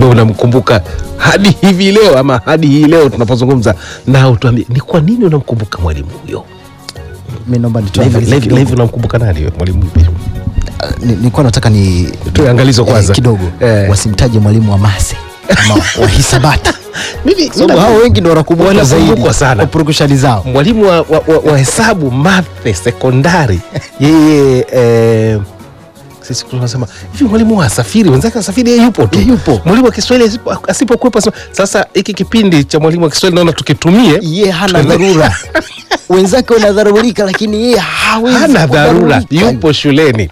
unamkumbuka hadi hivi leo ama hadi hii leo tunapozungumza na utuambie ni kwa nini unamkumbuka mwalimu huyo Mimi naomba nitoe Levi- angalizo Levi kidogo. Levi unamkumbuka nani huyo mwalimu yupi? Ni- nilikuwa nataka ni Toe angalizo kwanza. kidogo Eh. wasimtaje mwalimu wa mase ama wa hisabati Mimi- sababu mimi- hao wengi ndo wanakumbuka Wanakumbukwa zaidi sana. kwa purukushani zao mwalimu wa, wa, wa, wa hesabu mathe sekondari yeye eh, sisi tunasema hivi mwalimu wa asafiri wenzake asafiri yeye yupo tu Yeye yupo. mwalimu wa Kiswahili asipo- asipokuwepo asema, sasa hiki kipindi cha mwalimu wa Kiswahili naona tukitumie ye hana dharura wenzake wanadharurika lakini yeye hawezi hana dharura kudharurika. yupo shuleni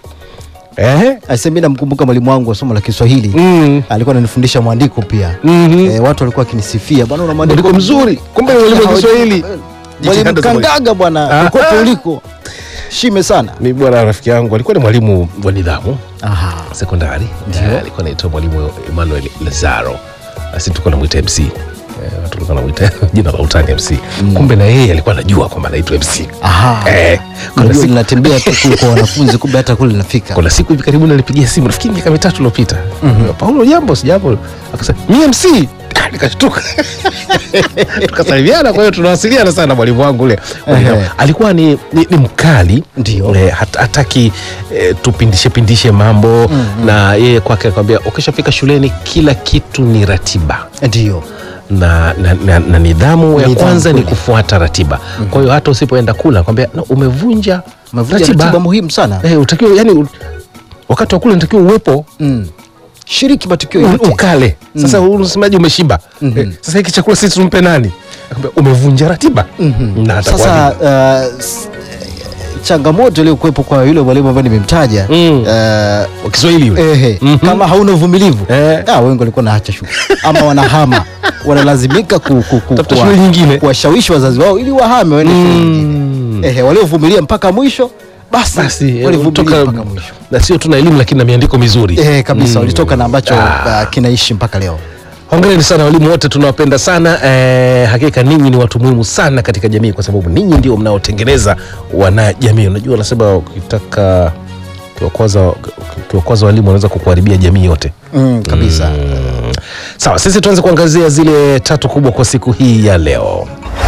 eh? Asa mimi namkumbuka mwalimu wangu wa somo la Kiswahili mm. alikuwa ananifundisha mwandiko pia Mhm. eh, watu walikuwa wakinisifia bwana una mwandiko Mwandiko mzuri. Kumbe ni mwalimu wa Kiswahili. mwalimu Jitihada za mwalimu. kangaga bwana Ah. kokote uliko shime sana mi bwana rafiki yangu alikuwa ni mwalimu wa nidhamu Aha. sekondari Eh, alikuwa naitwa mwalimu Emmanuel Lazaro asi tulikuwa namwita MC Eh, watu walikuwa namwita jina la utani MC kumbe na yeye alikuwa anajua kwamba anaitwa MC Aha. Eh, kuna Unajua siku- linatembea tu kule kwa wanafunzi kumbe hata kule linafika kuna siku hivi karibuni alipigia simu nafikiri miaka mitatu iliyopita paulo jambo sijambo akasema mi mc Ah, nikashtuka tukasalimiana kwa hiyo tunawasiliana sana mwalimu wangu ule Ehe. alikuwa ni, ni, ni mkali Ndio. eh, hat- hataki eh, tupindishe pindishe mambo na yeye kwake akwambia ukishafika shuleni kila kitu ni ratiba ndio na, na, na, na nidhamu ya Nidhamu kwanza ni kweli. kufuata ratiba kwa hiyo hata usipoenda kula kwambia no, umevunja umevunja ratiba muhimu sana Eh, utakiwa yani u- wakati wa kula natakiwa uwepo mm. shiriki matukio u- yote ukale sasa mm. unasemaje umeshiba Mhm. eh, sasa hiki chakula sisi tumpe nani Akamwambia, umevunja ratiba Mhm. na atakuwa sasa vipi? uh, s- changamoto iliyokuwepo kwa yule mwalimu ambaye nimemtaja Mm. uh, wa Kiswahili yule ehe, Mhm. kama hauna uvumilivu Eh. ah, wengi walikuwa naacha shule ama wanahama wanalazimika ku, ku, ku, Tafuta kuwa- shule nyingine. kuwashawishi wazazi wao ili wahame waende shule Mm. nyingine ehe, waliovumilia mpaka mwisho basi, basi eh, walivumilia toka- mpaka mwisho na sio tuna elimu lakini na miandiko mizuri ehe, kabisa Mm. walitoka na ambacho Ah. uh, kinaishi mpaka leo hongereni sana walimu wote tunawapenda sana eh, hakika ninyi ni watu muhimu sana katika jamii kwa sababu ninyi ndio mnaotengeneza wanajamii unajua wanasema ukitaka ukiwakwaza ukiwakwaza walimu wanaweza kukuharibia jamii yote mm, kabisa Mm. sawa sisi tuanze kuangazia zile tatu kubwa kwa siku hii ya leo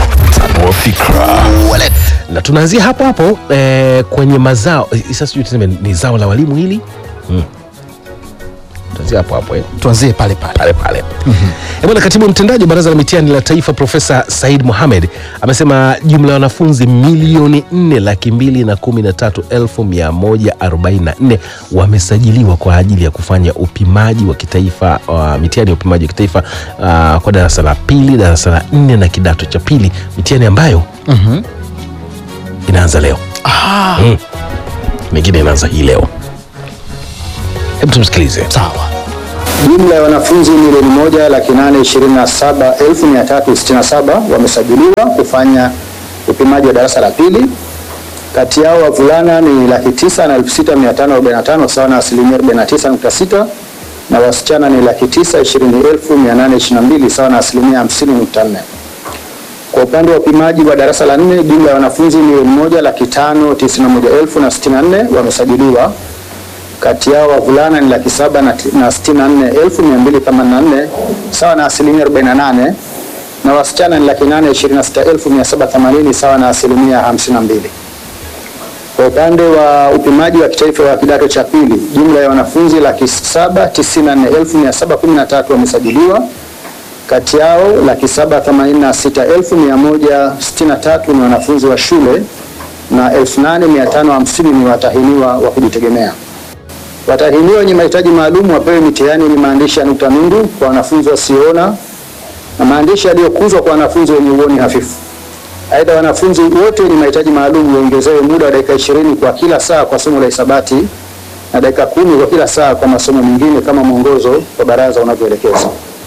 Wale. na tunaanzia hapo hapo eh, kwenye mazao eh, sasa sijui tuseme ni zao la walimu hili mm. tuanzia hapo hapo eh tuanzie pale pale pale pale mm-hmm. bwana katibu mtendaji wa baraza la mitihani la taifa profesa said mohamed amesema jumla ya wanafunzi milioni 4 laki mbili na kumi na tatu elfu mia moja arobaini na nne wamesajiliwa kwa ajili ya kufanya upimaji wa kitaifa wa mitihani ya upimaji wa kitaifa uh, kwa darasa la pili darasa la nne na kidato cha pili mitihani ambayo Mhm. inaanza leo Ah, mm. mingine inaanza hii leo hebu tumsikilize sawa Jumla ya wanafunzi milioni moja laki nane ishirini na saba elfu mia tatu sitini na saba wamesajiliwa kufanya upimaji wa darasa la pili. Kati yao wavulana ni laki tisa na elfu sita mia tano arobaini na tano sawa na asilimia arobaini na tisa nukta sita na wasichana ni laki tisa ishirini elfu mia nane ishirini na mbili sawa na asilimia hamsini nukta nne. Kwa upande wa upimaji wa darasa la nne, jumla ya wanafunzi milioni moja laki tano tisini na moja elfu na sitini na nne wamesajiliwa kati yao wavulana ni laki saba na, na sitini na nne elfu mia mbili themanini na nne sawa na asilimia arobaini na nane na wasichana ni laki nane ishirini na sita elfu mia saba themanini sawa na asilimia hamsini na mbili. Kwa upande wa upimaji wa kitaifa wa kidato cha pili, jumla ya wanafunzi laki saba tisini na nne elfu mia saba kumi na tatu wamesajiliwa. Kati yao laki saba themanini na sita elfu mia moja sitini na tatu ni wanafunzi wa shule na elfu nane mia tano hamsini ni watahiniwa wa kujitegemea. Watahiniwa wenye mahitaji maalum wapewe mitihani yenye maandishi ya nukta nundu kwa wanafunzi wasioona na maandishi yaliyokuzwa kwa wanafunzi wenye uoni hafifu. Aidha, wanafunzi wote wenye mahitaji maalum waongezewe muda wa dakika ishirini kwa kila saa kwa somo la hisabati na dakika kumi kwa kila saa kwa masomo mengine kama mwongozo wa baraza unavyoelekeza.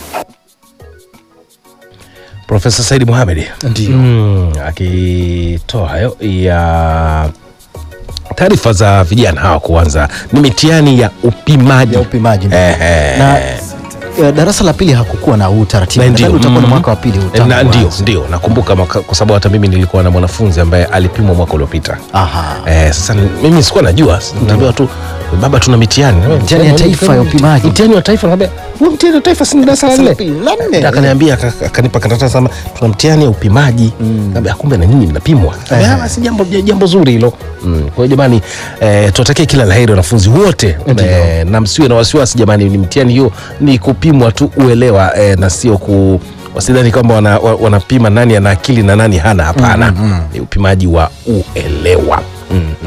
profesa saidi mohamed Ndio. mm, akitoa hayo ya taarifa za vijana hawa kuanza ni mitihani ya upimaji ya upimaji ndio. Ehe. na eh, darasa la pili hakukuwa na huu taratibu Na Nadhani ndio, utakuwa na mm. mwaka wa pili huu tangu na ndio uanze. ndio nakumbuka mwaka- kwa sababu hata mimi nilikuwa na mwanafunzi ambaye alipimwa mwaka uliopita Aha. Eh, sasa mimi sikuwa najua nitaambiwa tu baba tuna mitihani Mitihani ya taifa ya upimaji. mtihani wa taifa naambia huo mtihani wa taifa si ni darasa la nne La nne. akaniambia aka- akanipa karatasi sama tuna mtihani ya upimaji Naambia, kumbe na nyinyi mnapimwa Naambia, "Ah, si jambo jambo zuri hilo Mm, kwa hiyo jamani eh, tuwatakie kila laheri wanafunzi wote eh, na msiwe na wasiwasi jamani ni mtihani hiyo ni kupimwa tu uelewa eh, na sio ku wasidhani kwamba wana, wa- wanapima nani ana akili na nani hana hapana ni upimaji wa uelewa mm.